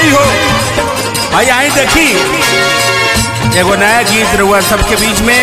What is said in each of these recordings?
भाई हो भाई आई देखी एगो नया गीत रहुआ सबके बीच में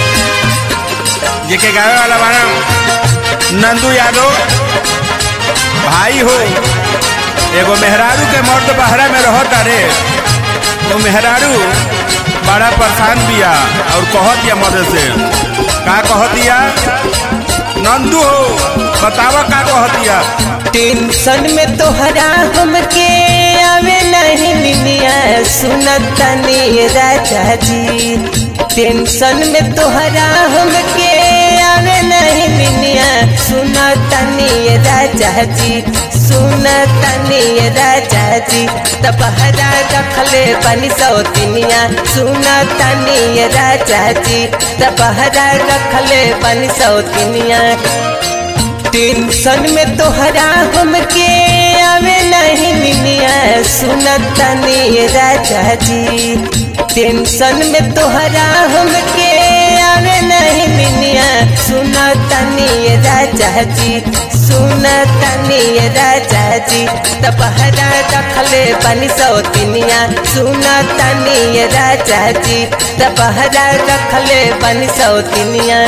जेके गावे वाला बाना नंदू यादव भाई हो एगो मेहरारू के मर्द बहरा में रहत अरे वो मेहरारू बड़ा परेशान बिया और कहत दिया मदद से का कहत दिया नंदू हो बतावा का कहत दिया टेंशन में तोहरा हमके आवे नहीं निनिया सुनतनी राजा जी टेंशन में तोहरा हमके आवे नहीं निनिया सुनतनी राजा जी सुनतनी राजा जी तपहरा रखले बनी सौतिनिया सुनतनी राजा जी तपहरा रखले बनी सौतिनिया टेंशन में तोहरा हमके आवे नहीं मिनिया सुनतनी राजा जी टेंशन में तोहरा हमके आवे नहीं मिनिया सुनतनी राजा जी सुनतनी राजा जी तपहरा रखले बनी सौतिनिया सुनतनी राजा जी तपहरा रखले बनी सौतिनिया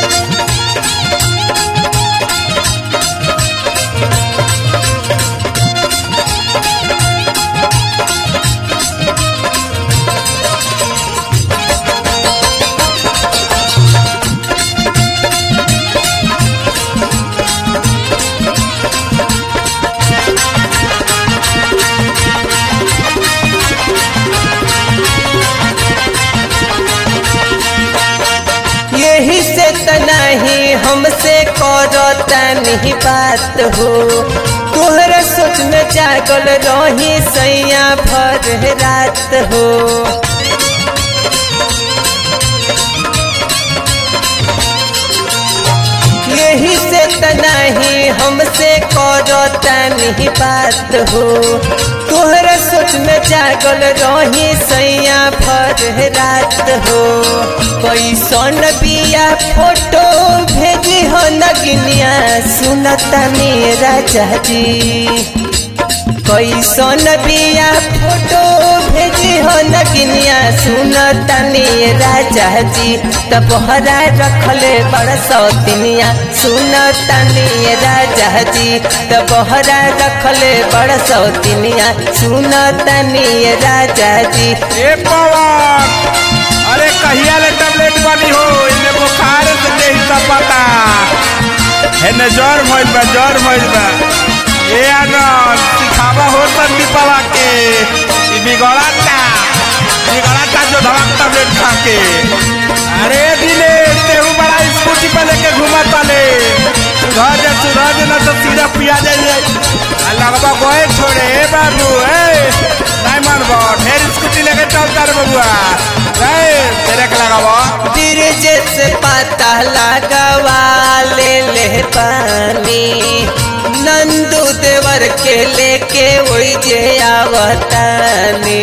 यही से त नहीं हमसे करता नहीं बात हो तोहरा सोच में जागल रही सैया भर रात हो यही से त नहीं हमसे करता नहीं बात हो तोहरा सोच में जागल रही सैया भर रात हो कैसन बिया फोटो भेजी हो नगिनिया सुनता मेरा चाची कैसन बिया फोटो भेजी हो नगिनिया सुनता मेरा चाची तबहरा रखले बड़ सौतिनिया सुनता मेरा चाची तबहरा रखले बड़ सौतिनिया सुनता मेरा चाची ए पवन अरे कहिया ले टैबलेट बनी हो इने बुखार से देही का पता हेने ज्वर भइल बा ज्वर भइल बा ए आनंद सिखावा हो तंदी पवा के ई बिगड़ाता बिगड़ाता जो धड़क टैबलेट खा के अरे दिने तेहू बड़ा स्कूटी पे लेके घूमत वाले सुधर जा सुधर जा ना तो सीधा पिया जाइए आ लगवा गोए छोड़े ए बाबू ए नहीं मानबो ढेर स्कूटी लेके चलता रे बबुआ ए तेरे के लगाबो ब्रिज से पता लगवा ले ले पानी नंदू देवर के लेके वही जे आवतानी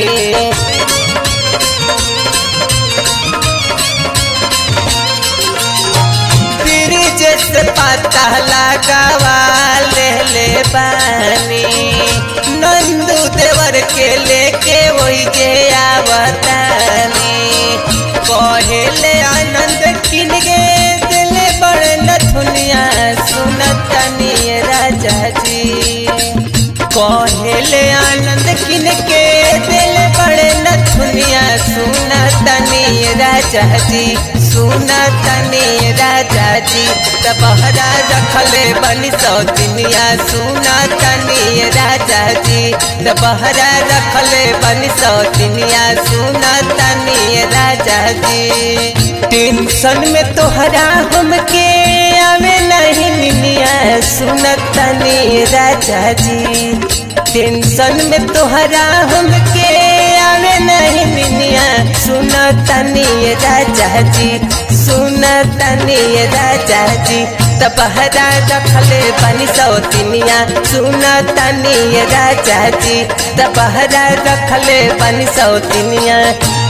ब्रिज से पता लगवा ले ले पानी नंदू देवर के लेके वही जे आवतानी कहेले आनंद किन गे दिले बड़े नथुनिया सुनतनी राजा जी कहेले आनंद किन के दिल बड़े नथुनिया सुनतनी राजा जी सुनतनी राजा जी तबहरा रखले बनी सौतिनिया सुनतनी राजा जी तबहरा रखले बनी सौतिनिया सुनतनी राजा जी टेंशन में तोहरा हमके आवे नहीं मिनिया सुनतनी राजा जी टेंशन में तोहरा हमके आवे नहीं मिनिया सुनतनी राजा जी सुनतनी राजा जी तबहरा रखले बनी सौतिनिया सुनतनी राजा जी तबहरा रखले बनी सौतिनिया